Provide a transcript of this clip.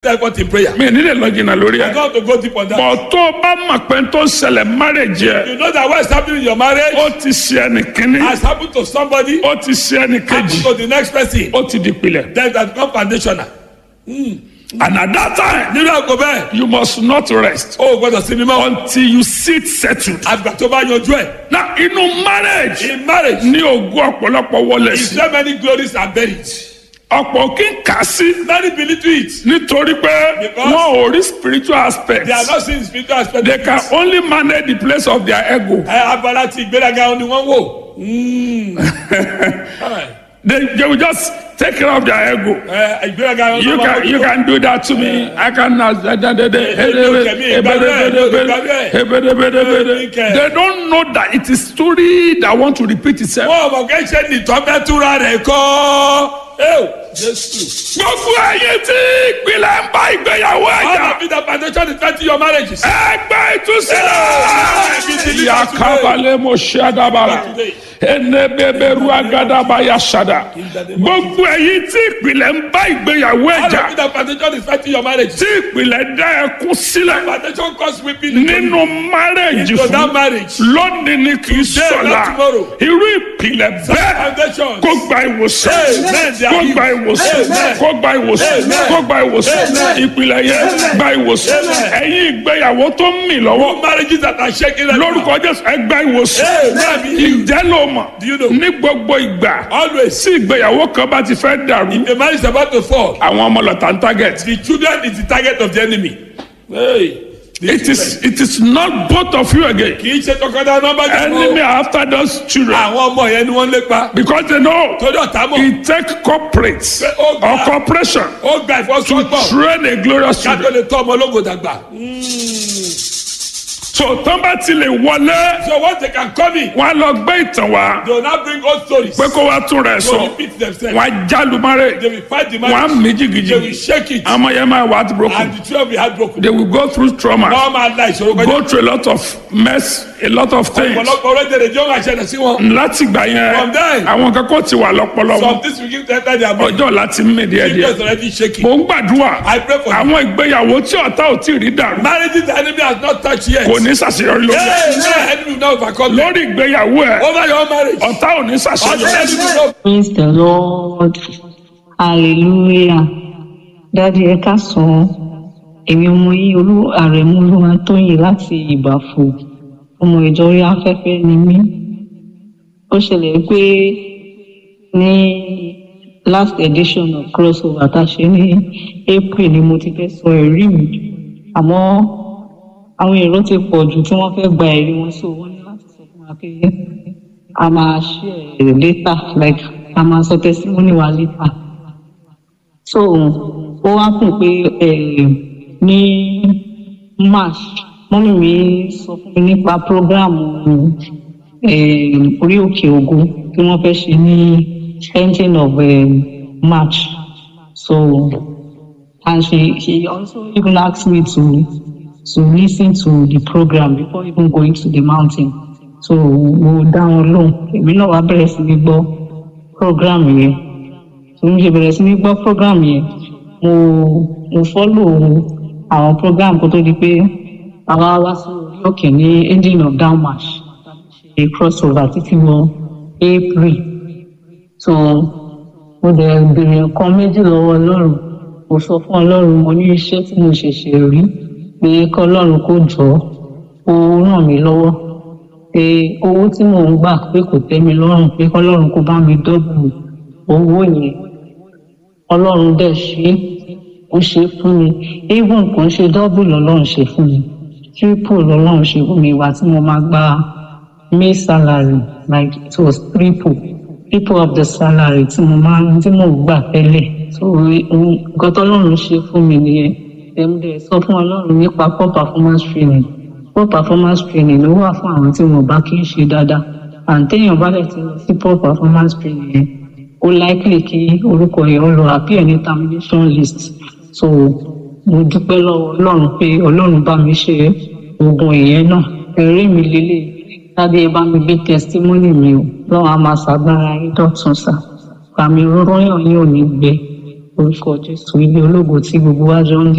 effort in prayer. mi ò nílẹ̀ lọ jìnnà lórí I ẹ̀. don't want to go deep on that. bọ̀ tó o bá mọ̀ pé tó ń ṣẹlẹ̀ marriage yẹ You know that what's happening in your marriage ó ti ṣe ẹnì kínní has happened to somebody, ó ti ṣe ẹnì happened kejì to the next person. ó ti di pilẹ̀. Then that become foundational. and at that time Nínú àgọ́ bẹ́ẹ̀, you must not rest o ò gbọ́dọ̀ sinmi mọ́. until you sit settled. Àgbà tó bá yanjú ẹ̀. na inú marriage In marriage, ní ogún ọ̀pọ̀lọpọ̀ wọlé is sí there many glories are buried? ọ̀pọ̀ kí n kà á sí Many believe to it. nítorí pé Because wọn ò rí spiritual aspect They are not seeing spiritual aspect. they can only manage the place of their ego Ẹ abala ti ìgbéraga ni wọ́n wò. Mm. they, they will just take care of their ego. Ẹ ìgbéraga ni You wọ́n can you can do that to me. I can They don't know that it is story that want to repeat itself. Wọ́n mọ̀ kẹ́ ṣe nìtọ́ bẹ́ẹ̀ túra rẹ̀ kọ́. Ẹ́wò Jésù. Gbogbo ẹyin tí ìpìlẹ̀ ń bá ìgbéyàwó All ẹ̀jà. of it the foundation is twenty your marriages. Ẹgbẹ́ ìtúsílẹ̀. Yakabalẹ̀ mo ṣe àdàbàrà. Enebeberu agadaba yasada. Gbogbo ẹyin tí ìpìlẹ̀ ń bá ìgbéyàwó All of ẹ̀jà. it the foundation is twenty your marriages. Tí ìpìlẹ̀ dá ẹkún sílẹ̀ Foundation cause weeping into nínú márẹ̀jì into that fún. marriage. Lónìí ni kì í Today, sọ̀la. not tomorrow. Irú ìpìlẹ̀ bẹ́ẹ̀ Foundation. kó gba ìwòsàn. Amen. Kó gba ìwòsàn. Amen. Kó gba ìwòsàn. Amen. Kó gba ìwòsàn. Amen. Ìpìlẹ̀ yẹn gba ìwòsàn. Amen. Ẹ̀yin ìgbéyàwó tó ń mì lọ́wọ́. Marriages that are shaking. right now. Lórúkọ Jésù ẹ gba ìwòsàn. Amen. Ǹjẹ́ ló mọ̀? Do you know? Ní gbogbo ìgbà Always. tí ìgbéyàwó kan bá ti fẹ́ dàrú. The marriage is about to fall. Àwọn ọmọ lọ́tà ń target. The children is the target of the enemy. Hey. The It is it is not both of you again. kì í ṣe tọkọtaya nọmba Enemy are after those children àwọn ọmọ yẹn ni wọ́n lépa because they know torí ọ̀tá mọ̀ it take corporates Oh, or God. corporation ó gba ìfọsọ́gbọ̀n train a glorious ká tó children. lè tọ́ ọmọ ológo dàgbà. So tán bá ti lè wọlé so once they can come in wọn á lọ gbé ìtàn wá they will now bring old stories. pé kó wá tún rẹ̀ they will sọ repeat themselves. wọn á jálu márè they will fight the wọn á marriage. mí they will jìgìjìgì shake it. àmọ́ yẹn máa wà á ti and broken the children will be heartbroken. they will go through trauma wọ́n máa la ìṣòro kọjá. go through a lot of mess a lot of things ọ̀pọ̀lọpọ̀ orílẹ̀-èdè jọ́ máa ṣẹlẹ̀ sí wọn. láti gbà From there. yẹn àwọn kankan ti wà lọ́pọlọ some wọn things will give them time their body. ọjọ́ láti mí díẹ̀ people díẹ̀ is already shaking. mò ń gbàdúrà I pray for you. àwọn ìgbéyàwó tí ọ̀tá ò tí ì rí dàrú marriages the enemy has not touched yet. kò ní ṣàṣeyọrí lórí ẹ̀. Hey, hey, enemy will not overcome them. lórí ìgbéyàwó ẹ̀ over your marriage. ọ̀tá ò ní ọjọ́ ṣàṣeyọrí. enemy will not. Praise the Lord. Hallelujah. Dádì ẹ káàsán. Èmi ọmọ yìí olú àrẹ̀mú olúwa tóyìn láti ìbàfò. Ọmọ ìjọ orí afẹ́fẹ́ ni mí. Ó ṣẹlẹ̀ pé ní last edition of crossover tá a ṣe ní April ni mo ti fẹ́ sọ ẹ̀rí mi. Àmọ́ àwọn èrò ti pọ̀ jù tí wọ́n fẹ́ gba ẹ̀rí wọn so wọ́n ní láti sọ fún wa pé a máa share later like a máa sọ testimony wa later so ó wá kùn pé eh, ní march mọ́mí mi sọ fún mi nípa program eh, orí òkè ògo tí wọ́n fẹ́ ṣe ní ending of eh, march so and she she also even asked me to to listen to the program before even going to the mountain so mo dá wọn lóhùn èmi náà wá bẹ̀rẹ̀ sí ní gbọ́ program yẹn so mo ṣe bẹ̀rẹ̀ sí ní gbọ́ program yẹn mo mo follow àwọn program kó tó di pé àwa wá sí orí òkè ní ending of down march ṣe crossover títí wọ april so mo dẹ̀ béèrè nǹkan méjì lọ́wọ́ ọlọ́run mo sọ fún ọlọ́run mo ní iṣẹ́ tí mo ṣẹ̀ṣẹ̀ rí pé kọ́ ọlọ́run kó jọ ó ràn mí lọ́wọ́ pé owó tí mò ń gbà pé kò tẹ́ mi lọ́rùn pé kọ́ ọlọ́run kó bá mi dọ́bù owó yẹn ọlọ́run dẹ̀ ṣe é ó ṣe é fún mi even kò ń ṣe dọ́bù lọ́lọ́run ṣe fún mi triple lọ́lọ́run ṣe fún mi ìwà tí mo máa gba may salary like it was triple triple of the salary tí mo máa ń tí mo gbà tẹ́lẹ̀ so nǹkan tọ́lọ́run ṣe fún mi nìyẹn ẹ̀mdẹ̀ sọ fún ọlọ́run nípa poor performance training poor performance training ló wà fún àwọn tí wọn bá kí ń ṣe dáadáa àǹtẹ̀yìn bá dẹ̀ ti lọ sí poor performance training yẹn ó likely kí orúkọ yẹn ó lọ appear ní termination list so mo dúpẹ́ lọ́wọ́ ọlọ́run pé ọlọ́run bá mi ṣe oògùn ìyẹn náà ẹ̀rí mi lélẹ̀ lábẹ́ ẹ bá mi gbé testimony mi o lọ́wọ́ a máa ṣàgbára yín dọ̀tun sá àmì rọ́yàn yín ò ní gbẹ orúkọ jésù ilé ológo tí gbogbo wa jọ ń